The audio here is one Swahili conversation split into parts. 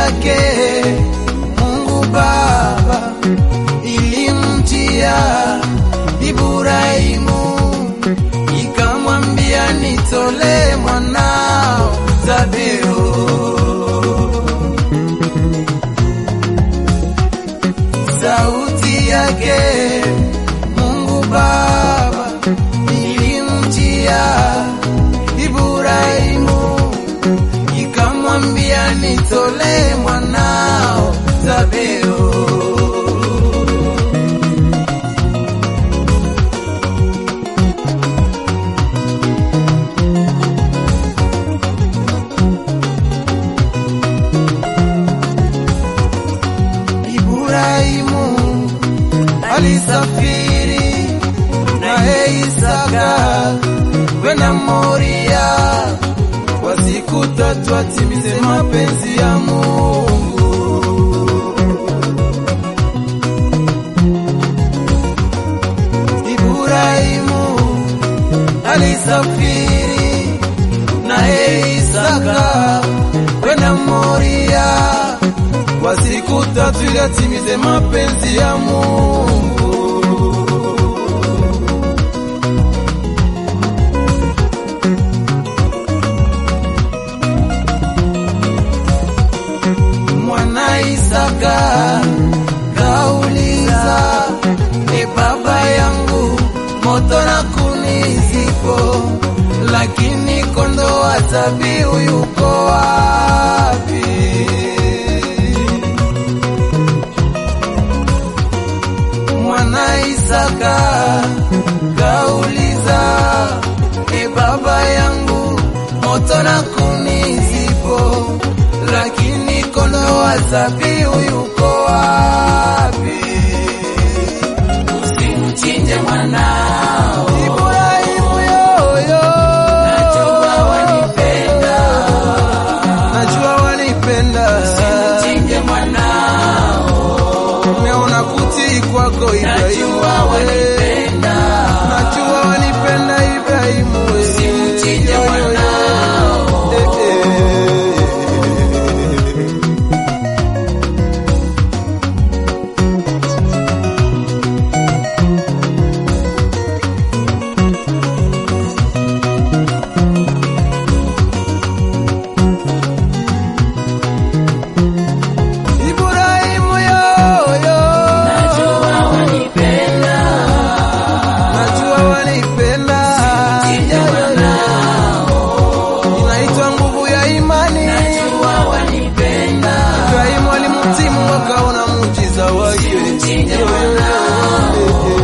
yake Mungu Baba ilimjia Ibrahimu ikamwambia, nitolee mwanao dhabihu. Sauti yake Mungu Baba ilimjia Ibrahimu ikamwambia, nitolee mwanao dhabihu. Ibrahimu alisafiri naye Isaka kwenda Moria kwa siku tatu atimize mapenzi ya Mungu. Ibrahimu alisafiri naye Isaka kwenda Moria kwa siku tatu ili atimize mapenzi ya Mungu. Mwana Isaka kauliza, e baba yangu, moto na kuni zipo, lakini kondoo wa dhabihu yuko wapi? Mwana Isaka kauliza, e baba yangu, moto na kuni zipo, lakini kondoo wa dhabihu yuko wapi? Usimchinje mwanao, Ibrahimu yoyo, najua wanipenda. najua wanipenda, Usimchinje mwanao, umeona kutii kwako Ibrahimu, najua wanipenda. najua wanipenda Ibrahimu, Usimchinje yoyo, mwanao, eh, eh. Ibrahimu yoyo, najua wanipenda. najua wanipenda, Usimchinje mwanao, inaitwa nguvu ya imani. najua wanipenda. Ibrahimu alimtimu akaona muujiza wake. Usimchinje mwanao,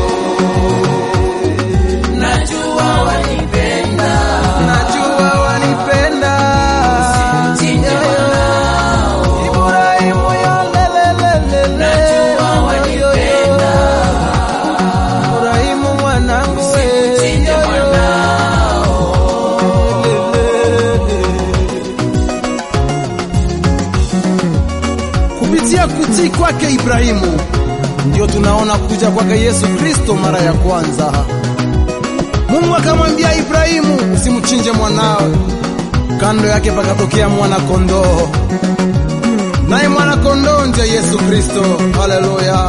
najua wanipenda. Najua wanipenda. Usimchinje mwanao, Ibrahimu yo lelelelele. najua wanipenda. Ibrahimu mwanangu we. Usimchinje Yo, yo. mwanao, Kupitia kutii kwake Ibrahimu ndio tunaona kuja kwake Yesu Kristo mara ya kwanza. Mungu akamwambia Ibrahimu, usimchinje mwanawe. Kando yake pakatokea mwana kondoo, naye mwana kondoo ndiye Yesu Kristo. Haleluya!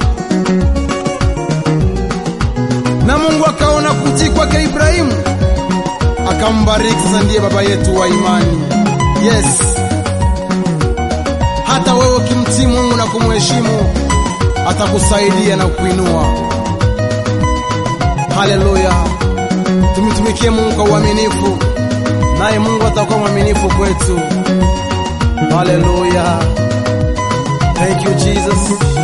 Na Mungu akaona kutii kwake Ibrahimu, akambariki. Sasa ndiye baba yetu wa imani. Yes, hata wewe ukimtii Mungu na kumheshimu atakusaidia na kuinua. Haleluya! Tumtumikie Mungu kwa uaminifu, naye Mungu atakuwa mwaminifu kwetu. Haleluya! Thank you Jesus.